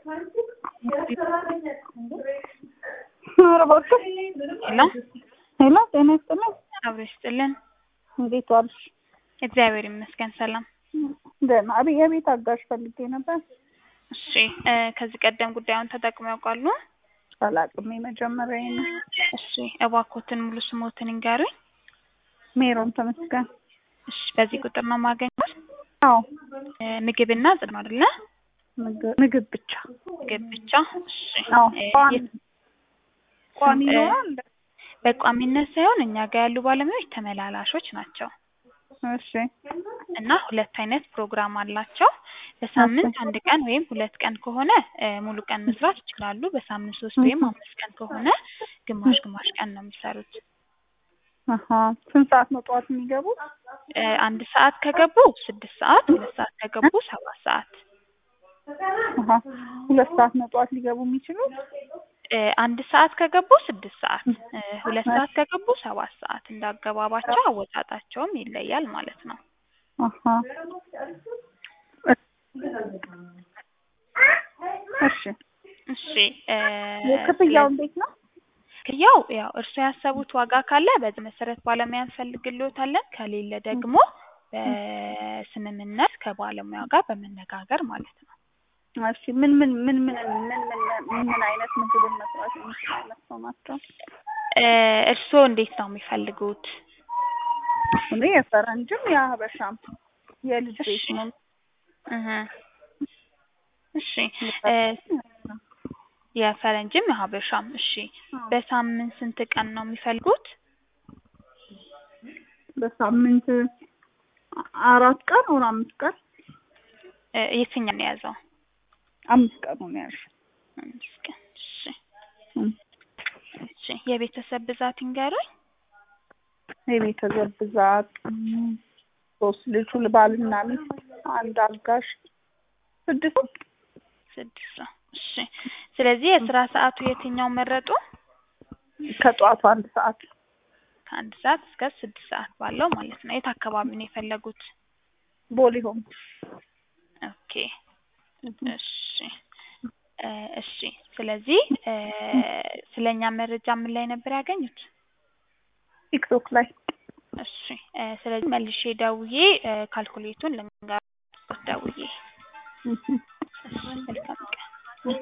ኧረ እባክህ ሄሎ ሄሎ፣ ጤና ይስጥልኝ። አብሮ ይስጥልን። እንዴት ዋልሽ? እግዚአብሔር ይመስገን ሰላም። ደህና። አቤት፣ የቤት አጋዥ ፈልጌ ነበር። እሺ እ ከዚህ ቀደም ጉዳዩን ተጠቅመው ያውቃሉ? አላውቅም፣ የመጀመሪያ ነው። እሺ እባክዎትን ሙሉ ስሞትን ይንገሩኝ። ሜሮን ተመስገን። እሺ በዚህ ቁጥር ነው የማገኘው? አዎ፣ እ ምግብና ጽድ ነው አይደለ? ምግብ ምግብ ብቻ። ምግብ ብቻ። እሺ አዎ፣ እ ቋሚ የት- ቋሚ እ ይኖራል። በቋሚነት ሳይሆን እኛ ጋር ያሉ ባለሙያዎች ተመላላሾች ናቸው እሺ፣ እና ሁለት አይነት ፕሮግራም አላቸው። በሳምንት አንድ ቀን ወይም ሁለት ቀን ከሆነ እ ሙሉ ቀን መስራት ይችላሉ። በሳምንት ሶስት ወይም አምስት ቀን ከሆነ ግማሽ ግማሽ ቀን ነው የሚሰሩት። አሀ። ስንት ሰዓት ነው ጠዋት የሚገቡት? እ አንድ ሰዓት ከገቡ ስድስት ሰዓት፣ ሁለት ሰዓት ከገቡ ሰባት ሰዓት። አሀ። ሁለት ሰዓት ነው ጠዋት ሊገቡ የሚችሉት? እ አንድ ሰዓት ከገቡ ስድስት ሰዓት፣ እ ሁለት ሰዓት ከገቡ ሰባት ሰዓት። እንዳገባባቸው አወጣጣቸውም ይለያል ማለት ነው። አሀ። እሺ። እሺ እ የክፍያው እንዴት ነው? ክፍያው ያው እርስዎ ያሰቡት ዋጋ ካለ በዚህ መሰረት ባለሙያ እንፈልግልዎታለን። ከሌለ ደግሞ በስምምነት ከባለሙያ ጋር በመነጋገር ማለት ነው። እሺ። ምን ምን ምን ምን ምን ምን ምን አይነት ምግብን መስራት የሚችሉ አይነት ሰው ናቸው? እ እርስዎ እንዴት ነው የሚፈልጉት? እኔ የፈረንጅም የሀበሻም የልጅ ቤት እሺ ነው። እህ እሺ እ የፈረንጅም የሀበሻም እሺ። በሳምንት ስንት ቀን ነው የሚፈልጉት? በሳምንት አራት ቀን ወር አምስት ቀን እ የትኛው ነው የያዘው? አምስት ቀን ነው ያልሽው። አምስት ቀን እሺ። እም። እሺ የቤተሰብ ብዛት ይንገሩኝ። የቤተሰብ ብዛት እም፣ ሶስት ልጁ ባልና ሚስት አንድ አጋዥ ስድስት ስድስት ሰው እሺ። ስለዚህ የስራ ሰዓቱ የትኛው መረጡ? ከጠዋቱ አንድ ሰዓት ከአንድ ሰዓት እስከ ስድስት ሰዓት ባለው ማለት ነው። የት አካባቢ ነው የፈለጉት? ቦሌ ሆም ኦኬ እሺ እ እሺ ስለዚህ እ ስለኛ መረጃ ምን ላይ ነበር ያገኙት? ቲክቶክ ላይ እሺ እ ስለዚህ መልሼ ደውዬ እ ካልኩሌቱን ልንገር ደውዬ እም። እሺ መልካም